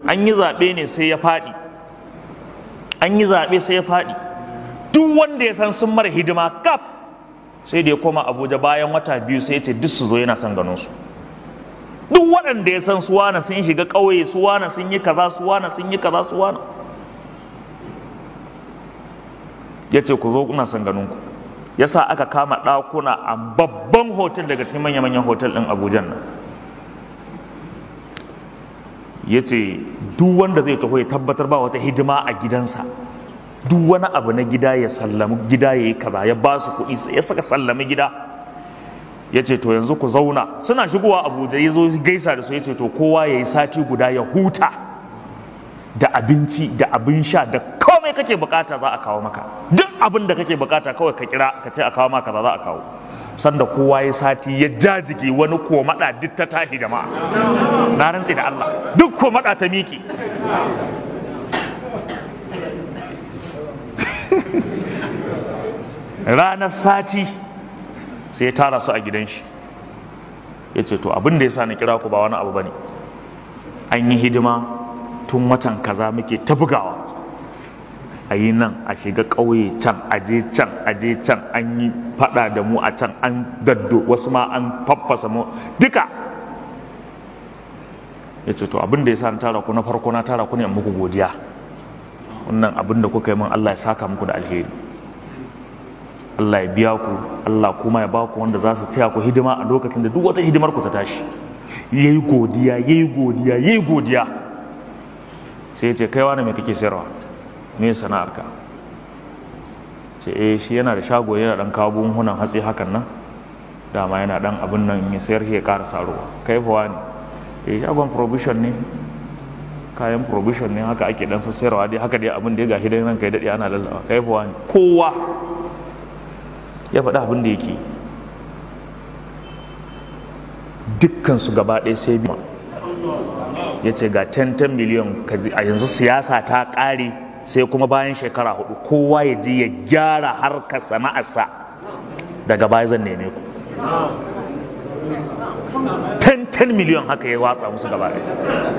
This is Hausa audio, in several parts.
an yi zaɓe ne sai ya faɗi an yi zaɓe sai ya faɗi duk wanda ya san sun mara hidima kaf sai da ya koma abuja bayan wata biyu sai ya ce duk su zo yana son ganin su duk waɗanda ya san su wana sun shiga ƙauye su wana sun yi kaza su wana sun yi kaza su wana ya ce ku zo kuna son ganin ku ya sa aka kama ɗakuna a babban hotel daga cikin manya-manyan hotel ɗin abuja nan ya ce duk wanda zai taho ya tabbatar ba wata hidima a gidansa duk wani abu na gida ya sallami gida ya yi kaza ya ba su kuɗi ya saka sallami gida ya ce to yanzu ku zauna suna shigowa abuja ya zo gaisa da su ya ce to kowa ya yi sati guda ya huta da abinci da abin sha da komai kake bukata za a kawo maka duk abin da kake bukata kawai ka kira ka ce a kawo maka za a kawo sanda kowa ya sati ya jajige wani ko mada duk ta tashi jama'a na rantse da Allah duk ko mada ta miki ranar sati sai ya tara su a gidan shi ya ce to abin da ya sa na kira ku ba wani abu bane an yi hidima tun watan kaza muke ta bugawa a yi nan a shiga ƙauye can aje can aje can an yi fada da mu a can an daddo wasu ma an faffasa mu duka ya ce to abin da ya sa na tara ku na farko na tara ku ne muku godiya wannan abin da kuka yi min Allah ya saka muku da alheri Allah ya biya ku Allah kuma ya ba ku wanda za su taya ku hidima a lokacin da duk wata hidimar ku ta tashi yayi godiya yayi godiya yayi godiya sai ya ce kai wani me kake sayarwa me sana'arka ce eh shi yana da shago yana dan kawo buhunan hatsi hakan nan dama yana dan abin nan ya sayar ya ƙara saruwa kai fa wani eh shagon provision ne kayan provision ne haka ake dan sayarwa dai haka dai abin da ya gashi dai nan kai dade ana lallawa kai fa wani kowa ya faɗi abin da yake dukkan su gaba ɗaya sai biyu ya ce ga 10 miliyan a yanzu siyasa ta ƙare sai kuma bayan shekara hudu kowa ya je ya gyara harkar sana'arsa daga baya zan neme ku 10 miliyan haka ya watsa musu gaba ɗaya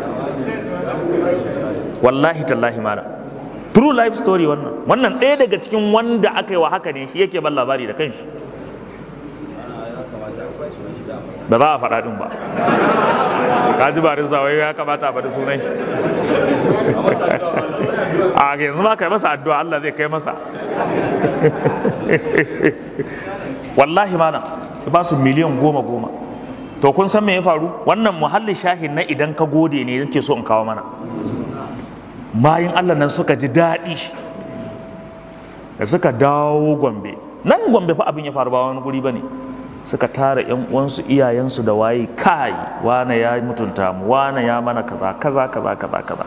wallahi tallahi mana true life story wannan wannan ɗaya daga cikin wanda aka yi wa haka ne shi yake ban labari da kanshi ba za a faɗa ɗin ba ka ji barin wai ya kamata a faɗi sunan shi a yanzu ma kai masa addu'a Allah zai kai masa wallahi mana ba su miliyan goma goma to kun san me ya faru wannan muhallin shahin na idan ka gode ne yake so in kawo mana bayan Allah nan suka ji daɗi da suka dawo gombe nan gombe fa abin ya faru ba wani guri ba ne suka tara yan uwansu iyayensu da waye kai wane ya mutunta mu wane ya mana kaza kaza kaza kaza kaza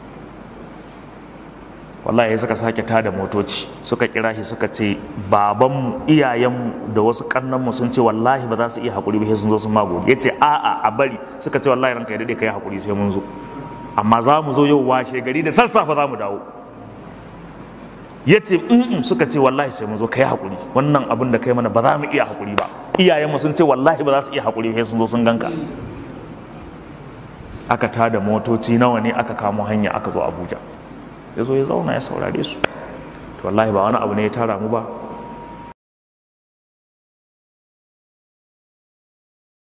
wallahi suka sake tada motoci suka kira shi suka ce babanmu iyayenmu da wasu kannanmu sun ce wallahi ba za su iya hakuri ba sai sun zo sun mago ya ce a'a a bari suka ce wallahi ranka ya daɗe ka yi hakuri sai mun zo amma za mu zo yau washe gari da sassafe za mu dawo ya ce in suka ce wallahi sai mu zo ka yi hakuri wannan abin da kai mana ba za mu iya hakuri ba iyayenmu sun ce wallahi ba za su iya hakuri sai sun zo sun ganka aka tada motoci nawa ne aka kamo hanya aka zo abuja ya zo ya zauna ya saurare su to wallahi ba wani abu ne ya tara mu ba